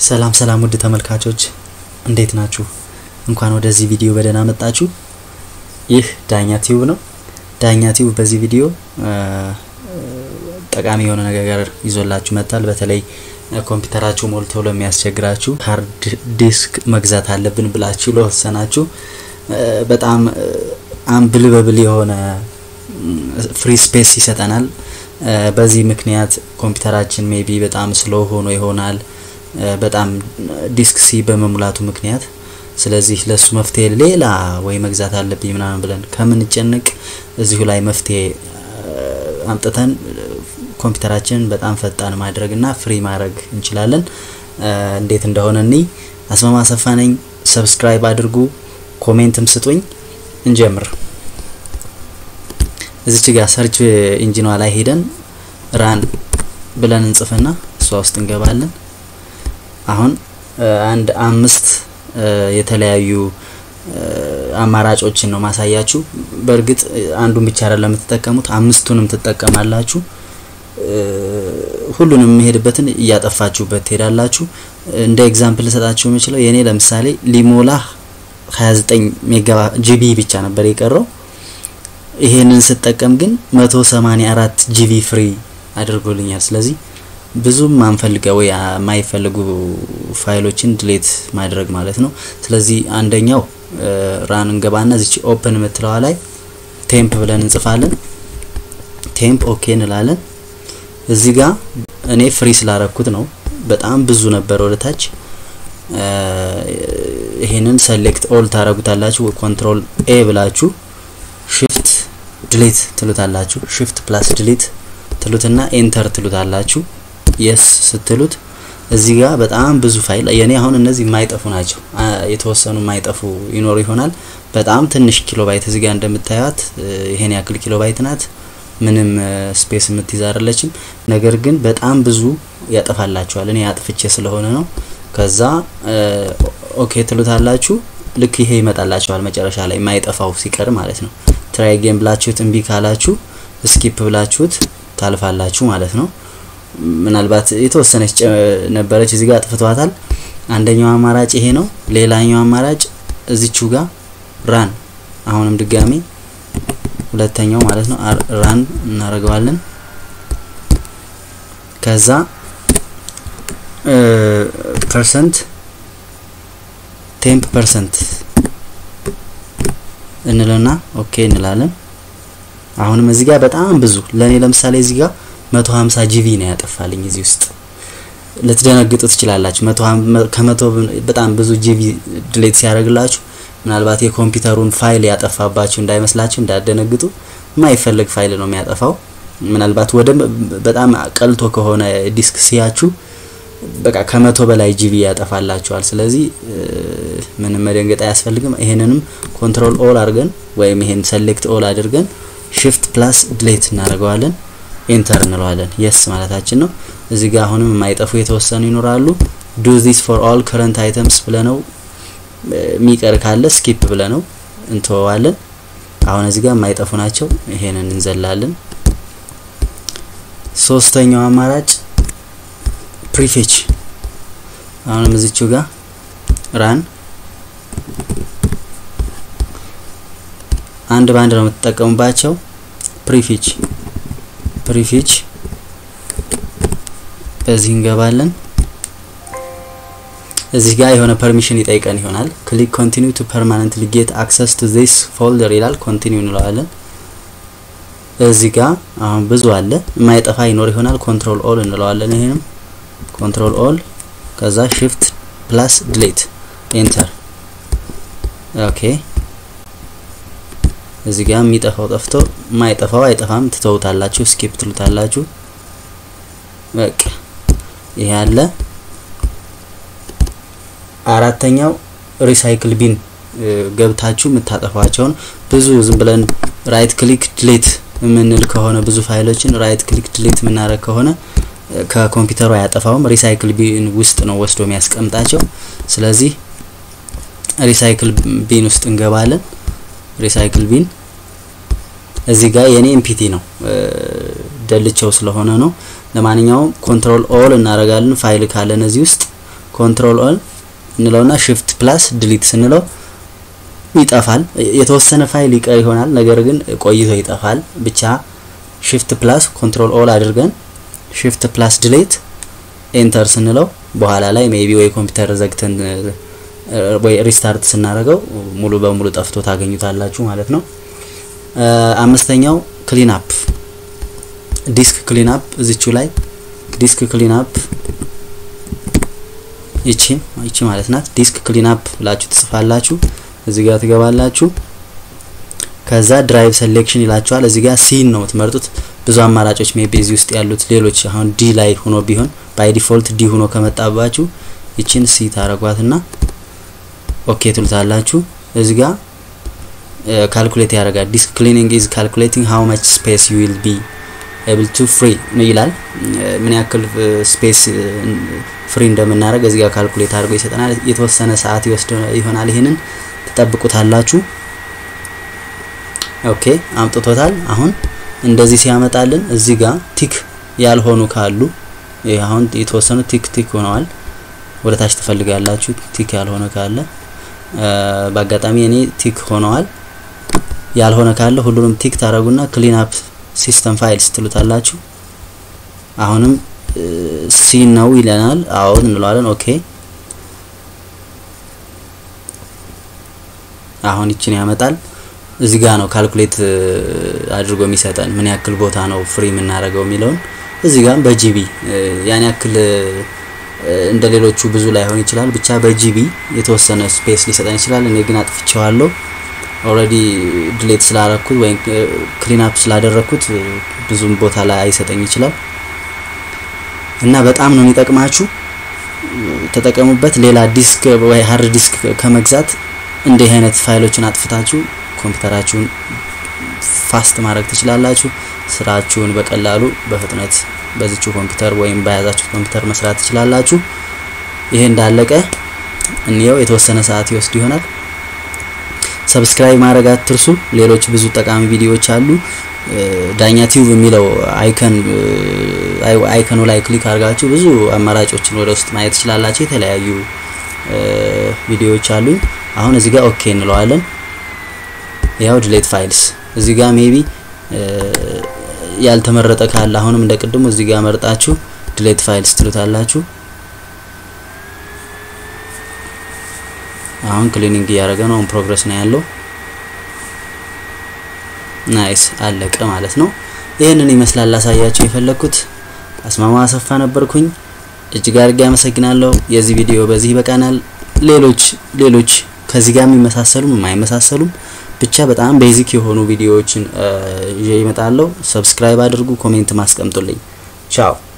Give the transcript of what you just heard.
ሰላም ሰላም ውድ ተመልካቾች እንዴት ናችሁ? እንኳን ወደዚህ ቪዲዮ በደህና መጣችሁ። ይህ ዳኛ ቲዩብ ነው። ዳኛ ቲዩብ በዚህ ቪዲዮ ጠቃሚ የሆነ ነገር ይዞላችሁ መጥቷል። በተለይ ኮምፒውተራችሁ ሞልቶ ለሚያስቸግራችሁ ሃርድ ዲስክ መግዛት አለብን ብላችሁ ለወሰናችሁ በጣም አንብልበብል የሆነ ፍሪ ስፔስ ይሰጠናል። በዚህ ምክንያት ኮምፒውተራችን ሜቢ በጣም ስሎ ሆኖ ይሆናል በጣም ዲስክ ሲ በመሙላቱ ምክንያት። ስለዚህ ለሱ መፍትሄ ሌላ ወይ መግዛት አለብኝ ምናምን ብለን ከምንጨነቅ እዚሁ ላይ መፍትሄ አምጥተን ኮምፒውተራችንን በጣም ፈጣን ማድረግ እና ፍሪ ማድረግ እንችላለን። እንዴት እንደሆነ እኒ አስማማ ሰፋ ነኝ። ሰብስክራይብ አድርጉ፣ ኮሜንትም ስጡኝ። እንጀምር። እዚች ጋር ሰርች ኢንጂኗ ላይ ሄደን ራን ብለን እንጽፍና እሷ ውስጥ እንገባለን። አሁን አንድ አምስት የተለያዩ አማራጮችን ነው ማሳያችሁ። በእርግጥ አንዱን ብቻ አይደለም የምትጠቀሙት፣ አምስቱንም ትጠቀማላችሁ። ሁሉንም የሚሄድበትን እያጠፋችሁበት ትሄዳላችሁ። እንደ ኤግዛምፕል ልሰጣችሁ የምችለው የኔ ለምሳሌ ሊሞላ 29 ሜጋ ጂቢ ብቻ ነበር የቀረው። ይሄንን ስጠቀም ግን 184 ጂቢ ፍሪ አድርጎልኛል። ስለዚህ ብዙም አንፈልገው ወይ የማይፈልጉ ፋይሎችን ድሌት ማድረግ ማለት ነው። ስለዚህ አንደኛው ራን እንገባና እዚች ኦፕን የምትለዋ ላይ ቴምፕ ብለን እንጽፋለን። ቴምፕ ኦኬ እንላለን። እዚህ ጋር እኔ ፍሪ ስላረኩት ነው። በጣም ብዙ ነበር ወደ ታች። ይሄንን ሰሌክት ኦል ታረጉታላችሁ። ኮንትሮል ኤ ብላችሁ ሽፍት ድሌት ትሉታላችሁ። ሽፍት ፕላስ ድሌት ትሉትና ኤንተር ትሉታላችሁ። የስ ስትሉት እዚህ ጋር በጣም ብዙ ፋይል የኔ አሁን እነዚህ የማይጠፉ ናቸው። የተወሰኑ የማይጠፉ ይኖሩ ይሆናል። በጣም ትንሽ ኪሎ ባይት እዚህ ጋር እንደምታዩት ይሄን ያክል ኪሎ ባይት ናት። ምንም ስፔስ የምትይዝ አይደለችም። ነገር ግን በጣም ብዙ ያጠፋላችኋል። እኔ አጥፍቼ ስለሆነ ነው። ከዛ ኦኬ ትሉታላችሁ። ልክ ይሄ ይመጣላችኋል መጨረሻ ላይ የማይጠፋው ሲቀር ማለት ነው። ትራይ ጌም ብላችሁት እምቢ ካላችሁ ስኪፕ ብላችሁት ታልፋላችሁ ማለት ነው። ምናልባት የተወሰነች ነበረች እዚህ ጋር አጥፍቷታል። አንደኛው አማራጭ ይሄ ነው። ሌላኛው አማራጭ እዚቹ ጋር ራን፣ አሁንም ድጋሚ ሁለተኛው ማለት ነው ራን እናደርገዋለን። ከዛ ፐርሰንት ቴምፕ ፐርሰንት እንለና ኦኬ እንላለን። አሁንም እዚህ ጋር በጣም ብዙ ለኔ ለምሳሌ እዚህ ጋር 150 ጂቢ ነው ያጠፋልኝ። እዚህ ውስጥ ልትደነግጡ ትችላላችሁ። ከመቶ በጣም ብዙ ጂቢ ድሌት ሲያደርግላችሁ ምናልባት የኮምፒውተሩን ፋይል ያጠፋባችሁ እንዳይመስላችሁ፣ እንዳደነግጡ። የማይፈልግ ፋይል ነው የሚያጠፋው። ምናልባት ወደ በጣም ቀልቶ ከሆነ ዲስክ ሲያችሁ በቃ ከመቶ በላይ ጂቢ ያጠፋላችኋል። ስለዚህ ምንም መደንገጥ አያስፈልግም። ይሄንንም ኮንትሮል ኦል አድርገን ወይም ይሄን ሰሌክት ኦል አድርገን ሽፍት ፕላስ ድሌት እናደርገዋለን። ኤንተር እንለዋለን። የስ ማለታችን ነው። እዚህ ጋር አሁንም የማይጠፉ የተወሰኑ ይኖራሉ። ዱ ዚስ ፎር ኦል ከረንት አይተምስ ብለነው የሚቀር ካለ ስኪፕ ብለነው እንተወዋለን። አሁን እዚህ ጋር የማይጠፉ ናቸው። ይሄንን እንዘላለን። ሶስተኛው አማራጭ ፕሪፌች አሁንም እዚችው ጋር ራን አንድ ባንድ ነው የምትጠቀሙባቸው። ፕሪፊች ፕሪፊች በዚህ እንገባለን። እዚህ ጋር የሆነ ፐርሚሽን ይጠይቀን ይሆናል። ክሊክ ኮንቲኒው ቱ ፐርማነንትሊ ጌት አክሰስ ቱ ዚስ ፎልደር ይላል። ኮንቲኒው እንለዋለን። እዚህ ጋር አሁን ብዙ አለ፣ የማይጠፋ ይኖር ይሆናል። ኮንትሮል ኦል እንለዋለን። ይሄንም ኮንትሮል ኦል ከዛ ሽፍት ፕላስ ድሌት ኤንተር። ኦኬ እዚህ ጋር የሚጠፋው ጠፍቶ የማይጠፋው አይጠፋም፣ ትተውታላችሁ፣ ስኪፕ ትሉታላችሁ። በቃ ይሄ አለ። አራተኛው ሪሳይክል ቢን ገብታችሁ የምታጠፏቸውን ብዙ ዝም ብለን ራይት ክሊክ ድሌት የምንል ከሆነ ብዙ ፋይሎችን ራይት ክሊክ ድሌት የምናደርግ ከሆነ ከኮምፒውተሩ አያጠፋውም። ሪሳይክል ቢን ውስጥ ነው ወስዶ የሚያስቀምጣቸው። ስለዚህ ሪሳይክል ቢን ውስጥ እንገባለን። ሪሳይክል ቢን እዚህ ጋር የኔ ኤምፒቲ ነው ደልቸው ስለሆነ ነው። ለማንኛውም ኮንትሮል ኦል እናደርጋለን። ፋይል ካለን እዚህ ውስጥ ኮንትሮል ኦን እንለውና ሽፍት ፕላስ ድሊት ስንለው ይጠፋል። የተወሰነ ፋይል ይቀር ይሆናል፣ ነገር ግን ቆይቶ ይጠፋል። ብቻ ሽፍት ፕላስ ኮንትሮል ኦል አድርገን ሽፍት ፕላስ ድሌት ኤንተር ስንለው በኋላ ላይ ሜቢ ወይ ኮምፒውተር ዘግተን ወይ ሪስታርት ስናደርገው ሙሉ በሙሉ ጠፍቶ ታገኙታላችሁ ማለት ነው። አምስተኛው ክሊን አፕ ዲስክ ክሊን አፕ እዚቹ ላይ ዲስክ ክሊን አፕ ይቺ ይቺ ማለት ናት። ዲስክ ክሊን አፕ ብላችሁ ትጽፋላችሁ። እዚህ ጋር ትገባላችሁ። ከዛ ድራይቭ ሴሌክሽን ይላችኋል። እዚህ ጋር ሲን ነው የምትመርጡት። ብዙ አማራጮች ሜቢ እዚህ ውስጥ ያሉት ሌሎች አሁን ዲ ላይ ሆኖ ቢሆን ባይ ዲፎልት ዲ ሆኖ ከመጣባችሁ ይችን ሲ ታረጓትና ኦኬ ትሉታላችሁ። እዚህ ጋር ካልኩሌት ያደርጋል። ዲስክ ክሊኒንግ ኢዝ ካልኩሌቲንግ ሃው ማች ስፔስ ዩ ዊል ቢ ኤብል ቱ ፍሪ ይላል። ምን ያክል ስፔስ ፍሪ እንደምናደርግ እዚህ ጋር ካልኩሌት አድርጎ ይሰጠናል። የተወሰነ ሰዓት ይወስድ ይሆናል። ይሄንን ትጠብቁታላችሁ። ኦኬ አምጥቶታል። አሁን እንደዚህ ሲያመጣልን እዚህ ጋር ቲክ ያልሆኑ ካሉ ይሄ አሁን የተወሰኑ ቲክ ቲክ ሆነዋል። ወደ ታች ትፈልጋላችሁ። ቲክ ያልሆነ ካለ በአጋጣሚ እኔ ቲክ ሆነዋል። ያልሆነ ካለ ሁሉንም ቲክ ታረጉና ክሊን አፕ ሲስተም ፋይልስ ትሉታላችሁ። አሁንም ሲ ነው ይለናል። አዎ እንለዋለን። ኦኬ አሁን ይችን ያመጣል። እዚህ ጋር ነው ካልኩሌት አድርጎ የሚሰጠን ምን ያክል ቦታ ነው ፍሪ የምናደርገው የሚለውን እዚህ ጋር በጂቢ ያን ያክል እንደ ሌሎቹ ብዙ ላይሆን ይችላል። ብቻ በጂቢ የተወሰነ ስፔስ ሊሰጠን ይችላል። እኔ ግን አጥፍቼዋለሁ ኦልሬዲ ድሌት ስላረኩት ወይም ክሊን አፕ ስላደረኩት ብዙም ቦታ ላይ አይሰጠኝ ይችላል እና በጣም ነው የሚጠቅማችሁ። ተጠቀሙበት። ሌላ ዲስክ ወይ ሀርድ ዲስክ ከመግዛት እንዲህ አይነት ፋይሎችን አጥፍታችሁ ኮምፒውተራችሁን ፋስት ማድረግ ትችላላችሁ። ስራችሁን በቀላሉ በፍጥነት በዚችው ኮምፒውተር ወይም በያዛችሁት ኮምፒውተር መስራት ትችላላችሁ። ይሄ እንዳለቀ እንየው። የተወሰነ ሰዓት ይወስድ ይሆናል። ሰብስክራይብ ማድረግ አትርሱ። ሌሎች ብዙ ጠቃሚ ቪዲዮዎች አሉ። ዳኛ ቲዩብ የሚለው አይከን አይከኑ ላይ ክሊክ አድርጋችሁ ብዙ አማራጮችን ወደ ውስጥ ማየት ትችላላችሁ። የተለያዩ ቪዲዮዎች አሉኝ። አሁን እዚህ ጋር ኦኬ እንለዋለን። ያው ድሌት ፋይልስ እዚህ ጋር ሜቢ ያልተመረጠ ካለ አሁንም እንደ ቅድሙ እዚህ ጋር መርጣችሁ ድሌት ፋይልስ ትሉታላችሁ። አሁን ክሊኒንግ እያደረገ ነው። ፕሮግረስ ነው ያለው። ናይስ አለቀ ማለት ነው። ይህንን ይመስላል ላሳያችሁ የፈለኩት። አስማማ አሰፋ ነበርኩኝ። እጅግ አድርጌ አመሰግናለሁ። የዚህ ቪዲዮ በዚህ ይበቃናል። ሌሎች ሌሎች ከዚህ ጋር የሚመሳሰሉም የማይመሳሰሉም ብቻ በጣም ቤዚክ የሆኑ ቪዲዮዎችን ይዤ እመጣለሁ። ሰብስክራይብ አድርጉ፣ ኮሜንት ማስቀምጡልኝ። ቻው